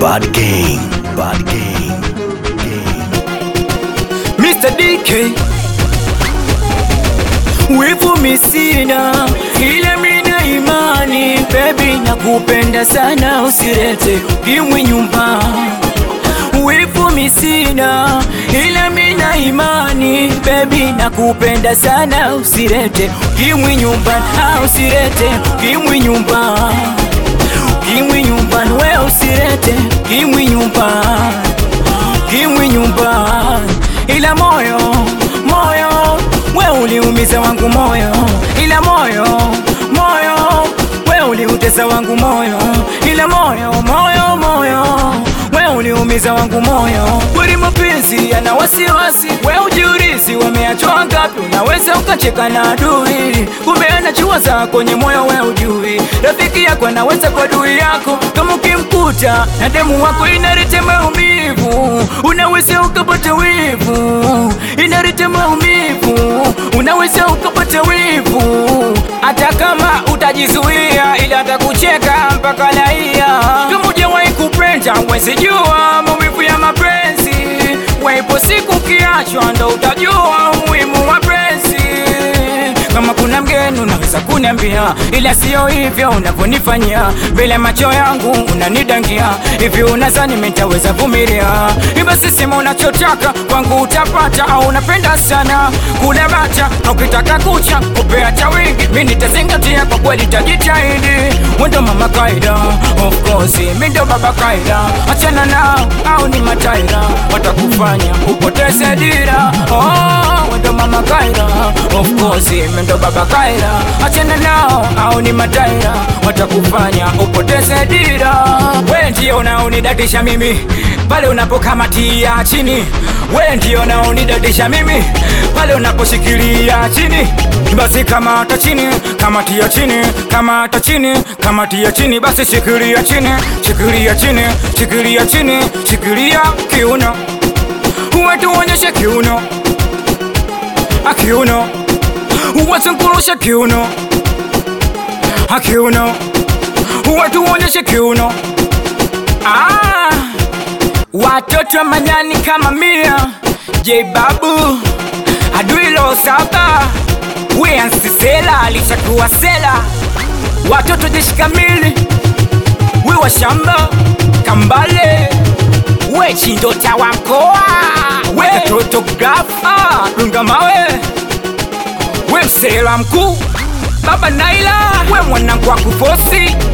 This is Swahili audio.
Bad gang, bad gang, gang. Mr. DK wivu misina, ila mina imani baby, nakupenda sana, usirete kimwi nyumba. Wivu misina, ila mina imani baby, nakupenda sana, usirete kimwi nyumba, ah, usirete kimwi nyumba, kimwi nyumba, we usirete kimwi nyumba kimwi nyumbani, ila moyo moyo we uliumiza wangu moyo, ila moyo moyo we uliutesa wangu moyo, ila moyo moyo moyo we uliumiza wangu moyo. Kweli mapenzi yana wasiwasi, we ujiulizi wameachwa ngapi? Unaweza ukacheka na adui, kumbe anachua za kwenye moyo, we ujui rafiki yako anaweza kwa adui yako, kama ukimkuta na demu wako inaleta maumivu, unaweza ukapata wivu, inaleta maumivu, unaweza ukapata wivu, hata kama utajizuia, ila atakucheka mpaka laia. Kama hujawahi kupenda, huwezi jua maumivu ya mapenzi, waipo siku ukiachwa, ndo utajua umuhimu wa penzi. Kama kuna mgeni unaweza kuniambia, ila sio hivyo unavyonifanyia mbele ya macho yangu, unanidangia hivi. Unadhani mimi nitaweza vumilia? Basi sema unachotaka kwangu utapata, au unapenda sana kula bata, au ukitaka kucha kupea cha wingi, mimi nitazingatia kwa kweli, tajitahidi. Wendo mama kaida, of course mimi ndo baba kaida, achana nao au ni mataira, watakufanya upoteze dira. Oh, wendo mama kaida, of course mimi ndo baba kaida, achana nao au ni mataira, watakufanya upoteze dira. We ndio unaonidadisha mimi pale unapokamatia chini, we ndio unaonidadisha mimi pale unaposhikilia chini. Basi kamata chini, kamatia chini, kamata chini, kamatia chini, basi shikilia chini, shikilia chini, shikilia chini, shikilia kiuno, uwe tuonyeshe kiuno, akiuno uwachungulushe kiuno, akiuno uwe tuonyeshe kiuno. Ah, watoto wa manyani kama mia J Babu Adwilo saba Wiansisela alishakuwa sela watoto jeshi kamili we wa shamba kambale we chindota wa mkoa we katoto grafa dunga mawe we msela mkuu baba Naila we mwanangu wa kufosi